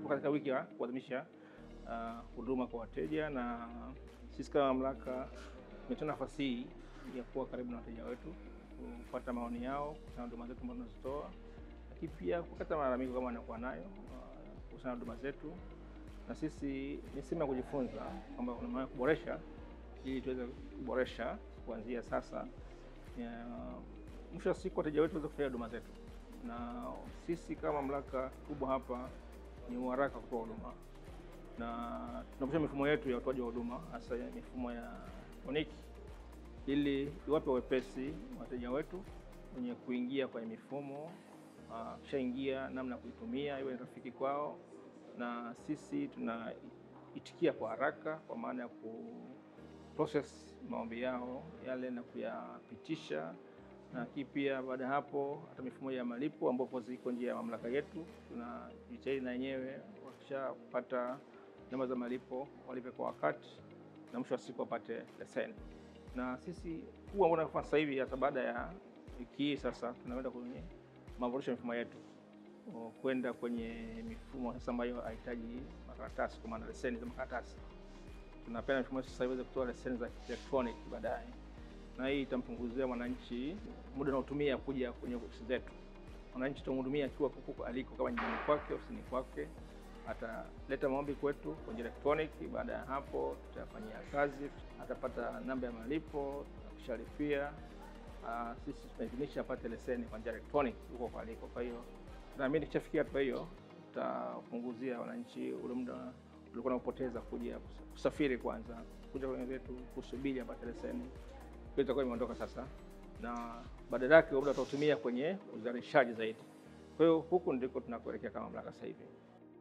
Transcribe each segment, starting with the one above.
katika wiki ya kuadhimisha uh, huduma kwa wateja, na sisi kama mamlaka tumetoa nafasi hii ya kuwa karibu na wateja wetu, kupata maoni yao kuhusiana na huduma zetu ambazo tunazitoa, lakini pia kupata malalamiko kama wanakuwa nayo uh, kuhusiana na huduma zetu, na sisi ni sehemu ya kujifunza kwamba kuna maana kuboresha ili tuweze kuboresha kuanzia sasa. Ya, Mwisho wa siku wateja wetu waweze kufurahia huduma zetu, na sisi kama mamlaka kubwa hapa ni uharaka kutoa huduma, na tunapisha mifumo yetu ya utoaji wa huduma, hasa ya mifumo ya elektroniki, ili iwape wepesi wateja wetu wenye kuingia kwenye mifumo, kishaingia namna ya kuitumia iwe ni rafiki kwao, na sisi tunaitikia kwa haraka, kwa maana ya ku process maombi yao yale na kuyapitisha na lakini pia baada ya hapo hata mifumo ya malipo ambapo ziko njia ya mamlaka yetu, tunajitahidi na wenyewe wakishapata namba za malipo walipe kwa wakati, na mwisho wa siku wapate leseni. Na sisi huu ambao tunafanya sasa hivi, hata baada ya wiki hii sasa, tunaenda kwenye maboresho ya mifumo yetu, kwenda kwenye mifumo sasa ambayo hahitaji makaratasi, kwa maana leseni za makaratasi. Tunapenda mifumo sasa iweze kutoa leseni za electronic baadaye na hii itampunguzia mwananchi muda unaotumia kuja kwenye ofisi zetu. Mwananchi tutamhudumia akiwa huko aliko, kama nyumbani kwake, ofisini kwake, ataleta maombi kwetu kwenye electronic. Baada ya hapo, tutafanyia kazi, atapata namba ya malipo, akishalipia sisi tunaidhinisha apate leseni kwa njia electronic huko kwa aliko. Kwa hiyo tunaamini kishafikia hatua hiyo, tutapunguzia wananchi ule muda ulikuwa unapoteza kuja kusafiri, kwanza kuja kwenye zetu kusubiri apate leseni itakuwa imeondoka sasa, na badala yake muda tutautumia kwenye uzalishaji zaidi. Kwa hiyo huku ndiko tunakuelekea kama mamlaka sasa hivi.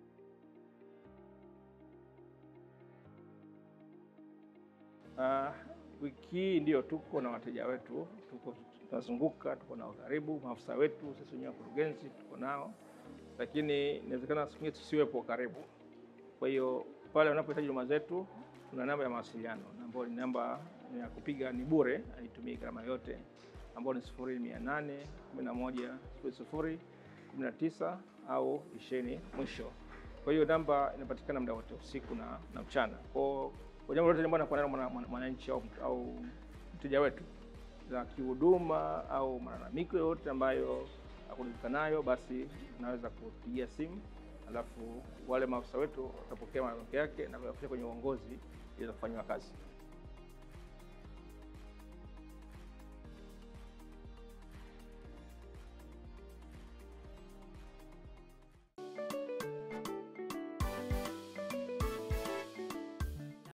Uh, wiki hii ndio tuko na wateja wetu, tuko tunazunguka, tuko na karibu maafisa wetu sisi wenyewe wakurugenzi tuko nao, lakini inawezekana siku nyingine tusiwepo karibu. Kwa hiyo pale wanapohitaji huduma zetu, tuna namba ya mawasiliano ambayo ni namba ya kupiga ni bure, haitumii gharama yote, ambayo ni sifuri mia nane kumi na moja sifuri sifuri kumi na tisa au ishirini mwisho. Kwa hiyo namba inapatikana muda wote usiku na, na mchana. Kwa jambo lote ambalo anakuwa nalo mwananchi au, au mteja wetu za kihuduma au malalamiko yoyote ambayo hakuridhika nayo, basi unaweza kupigia simu, alafu wale maafisa wetu watapokea malalamiko yake na kuyafikisha kwenye uongozi ili kufanyiwa kazi.